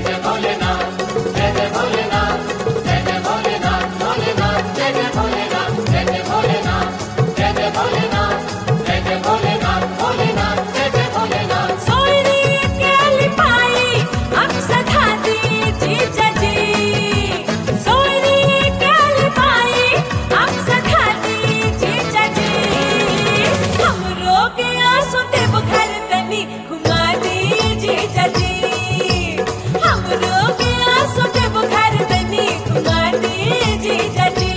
सोयरी केली पायी आमचं खाती जिजाजी सोयरी केली पायी आमचं खाती जिजाजी हमरो के आंसू देव घर तनी घुमा दी जिजाजी हमरो के आंसू देव घर तनी घुमा दी जिजाजी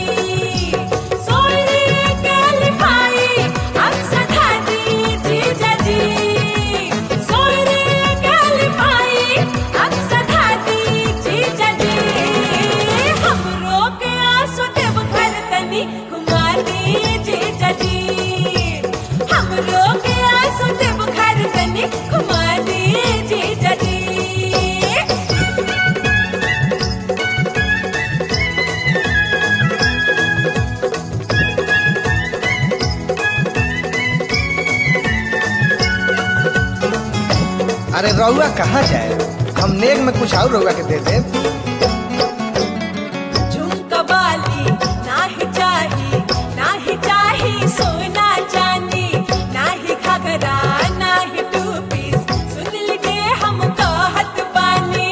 सोयरी केली पायी आमचं खाती जिजाजी सोयरी केली पायी आमचं खाती जिजाजी हमरो के आंसू देव घर तनी घुमा दी जिजाजी हमरो के आंसू देव घर तनी घुमा दी जिजाजी अरे रउआ कहाँ जाए हम नेग में कुछ और रउआ के दे दे झुमका बाली नाही चाही नाही चाही सोना चांदी नाही घाघरा नाही टू पीस सुन लीजिए हम कहत बानी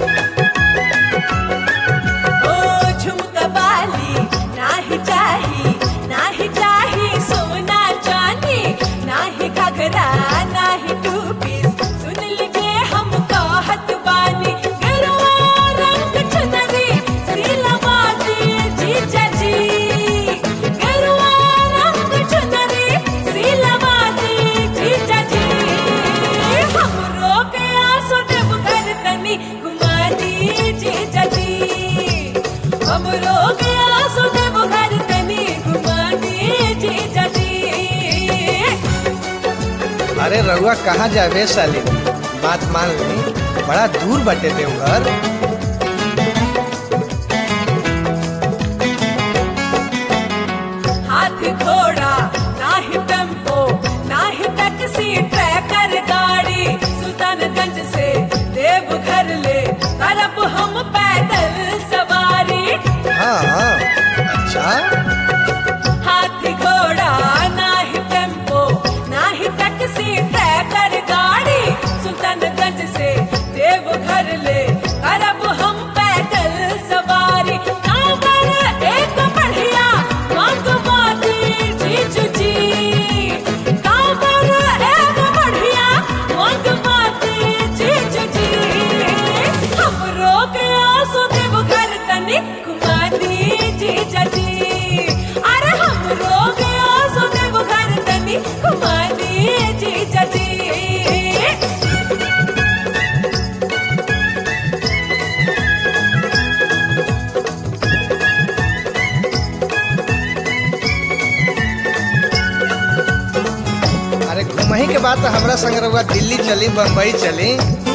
ओ झुमका बाली नाही चाही नाही चाही सोना चांदी नाही घाघरा नाही टू पीस सुन लीजिए हम कहत बानी गरुआ रंग चुनरी सिलवाती जीजाजी गरुआ रंग चुनरी सिलवाती जीजाजी हमरो के आंसू देव घर तनी घुमा दी जीजाजी हमरो के आंसू देव घर तनी घुमा दी जीजाजी अरे रउआ कहाँ जावे साली बात मान ली बड़ा दूर बटे देवघर हाथ घोड़ा नाही टेम्पो नाही टैक्सी ट्रैकर गाड़ी सुल्तानगंज से देवघर ले करब हम पैदल सवारी हाँ हाँ अच्छा हाथ घोड़ा नाही टेम्पो नाही टैक्सी ट्रैकर गाड़ी सुल्तानगंज से देवघर ले करब हम पैदल सवारी कांवर एक बढ़िया मंगवाती जीजू जी कांवर एक बढ़िया मंगवाती जीजू जी हमरो के आंसू देवघर तनी घुमा दी जीजा जी अरे हमरो के आंसू देवघर तनी घुमा दी जीजा जी अरे घुमही के बाद तो हमरा संग रउआ दिल्ली चली बम्बई चली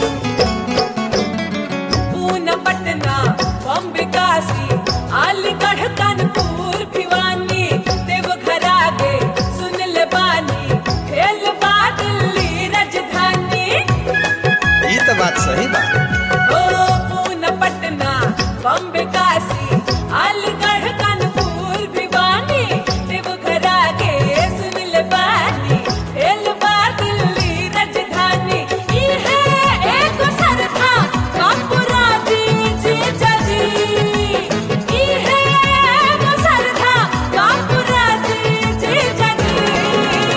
पूना पटना बॉम्बे काशी अलीगढ़ कानपुर भिवानी देवघर आगे सुन ले बानी खेल बा दिल्ली राजधानी ई तो बात सही बा ओ पूना पटना बॉम्बे काशी अलीगढ़ कानपुर भिवानी देवघर आगे सुन ले बानी खेल बा दिल्ली राजधानी ई है एक सरथा कापुरा दी जीजा जी ई है एक सरथा कापुरा दी जीजा जी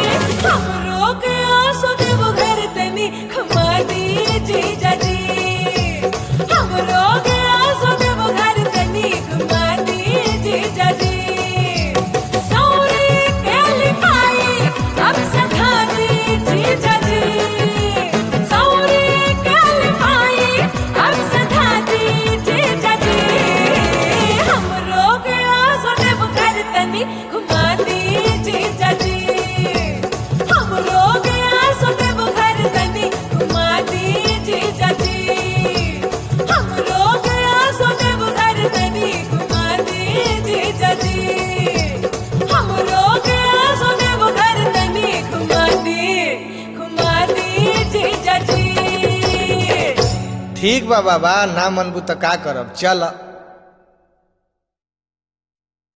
हमरो के आंसू देवघर तनी खमा दी जीजा जी ठीक बा बाबा ना मनबू तो का करब चल